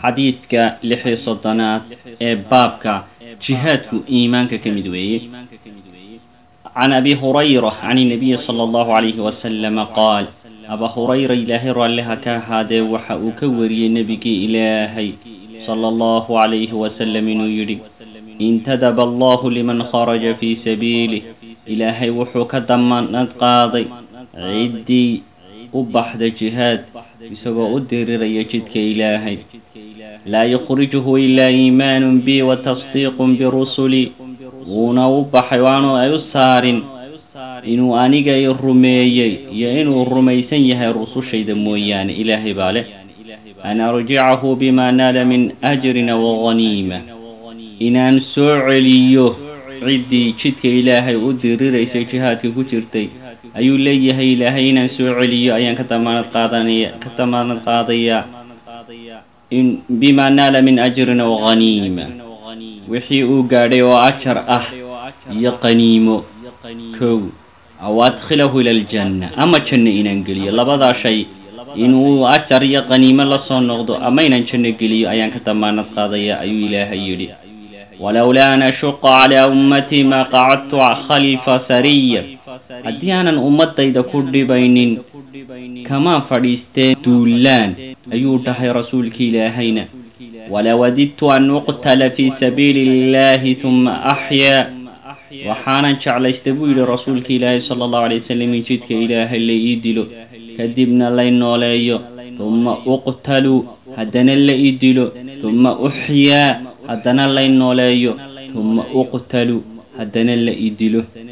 xadiidka lix iyo soddonaad ee baabka jihaadku iimaanka ka mid weeye can abi hurayra can inabiyi sala allahu calayhi wasalama qaal aba hurayra ilaahay raalliha ka ahaadee waxa uu ka wariyey nebigii ilaahay sala allahu calayhi wasalam inuu yidhi intadaba allahu liman kharaja fii sabiilih ilaahay wuxuu ka damanad qaaday ciddii u baxda jihaad isagoo u diriraya jidka ilaahay laa yukhrijuhu ilaa iimaanun bi wa tasdiiqun birusuli wuuna u baxay waanu ay u saarin inuu aniga i rumeeyey iyo inuu rumaysan yahay rusushayda mooyaane ilaahay baa leh an arjicahu bima naala min ajrina waghaniima inaan soo celiyo ciddii jidka ilaahay u diriraysay jihaadka ku jirtay ayuu leeyahay ilaahay inaan soo celiyo ayaan ka damaanad qaadanaya ka damaanad qaadayaa in bima naala min ajrina waghaniima wixii uu gaadhay oo ajar ah iyo qaniimo kow aw adkhilahu ila aljanna ama janno inaan geliyo labadaa shay inuu ajar iyo qaniimo la soo noqdo ama inaan janno geliyo ayaan ka damaanad qaadaya ayuu ilaahay yidhi walowlaa an ashuqa calaa ummatii maa qacadtu khalfa sariya haddii aanan ummadayda ku dhibaynin kamaa fadhiisteen duulaan ayuu dhahay rasuulki ilaahayna walawadidtu an uqtala fii sabiili illahi huma axyaa waxaanan jeclaystay buu yidhi rasuulka ilaahay sala allahu alay wasalam in jidka ilaahay la ii dilo kadibna lay nooleeyo huma uqtalu haddana la ii dilo huma uxyaa haddana lay nooleeyo huma uqtalu haddana la ii dilo